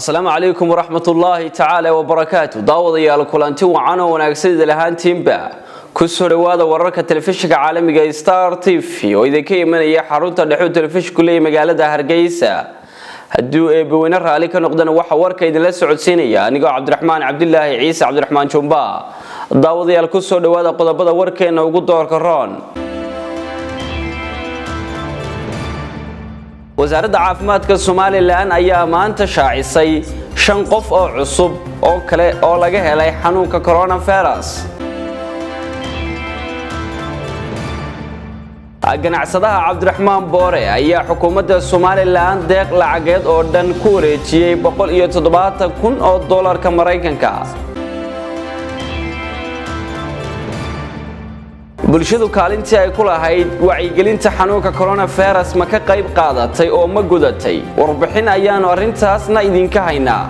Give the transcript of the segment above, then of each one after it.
asalaamu calaykum waraxmatullaahi tacaala wabarakaatu daawadayaal kulanti wacan oo wanaagsan idil ahaantiinba kusoo dhawaada wararka telefishinka caalamiga star t v oo idinka imanaya xarunta dhexuu telefishinku leeya magaalada hargeysa hadduu eebbaweyne raalli ka noqdana waxaa warka idinla socodsiinaya anigoo cabdiraxmaan cabdilaahi ciise cabdiraxmaan jumba daawadayaal kusoo dhawaada qodobada warkeena ugu doorka roon wasaaradda caafimaadka somalilan ayaa maanta shaacisay shan qof oo cusub oo kale oo laga helay xanuunka coronavirus ganacsadaha cabdiraxmaan boore ayaa xukuumadda somalilan deeq lacageed oo dhan ku wareejiyey kun oo dolarka maraykanka bulshadu kaalintii ay ku lahayd wacyigelinta xanuunka coronavirus ma ka qayb qaadatay oo ma gudatay warbixin ayaanu arrintaasna idinka haynaa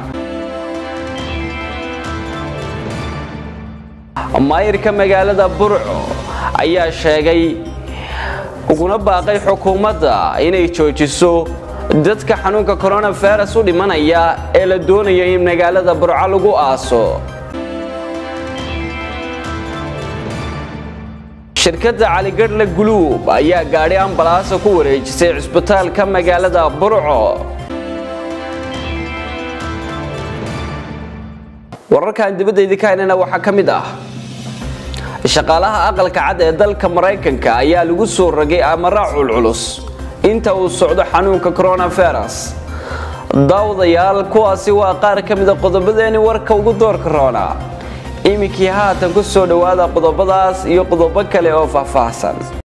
maayirka magaalada burco ayaa sheegay uguna baaqay xukuumadda inay joojiso dadka xanuunka coronavirus u dhimanaya ee la doonaya in magaalada burco lagu aaso shirkadda caligadhle guluub ayaa gaadhi ambalaasa ku wareejisay cusbitaalka magaalada burco wararkan dibadda idinka haynana waxaa ka mid ah shaqaalaha aqalka cad ee dalka maraykanka ayaa lagu soo ragay amara culculus inta uu socdo xanuunka coronavirus daawadayaal kuwaasi waa qaar ka mida qodobadeeni warka ugu doorka roona iminkii haatan ku soo dhowaada qodobadaas iyo qodobo kale oo faahfaahsan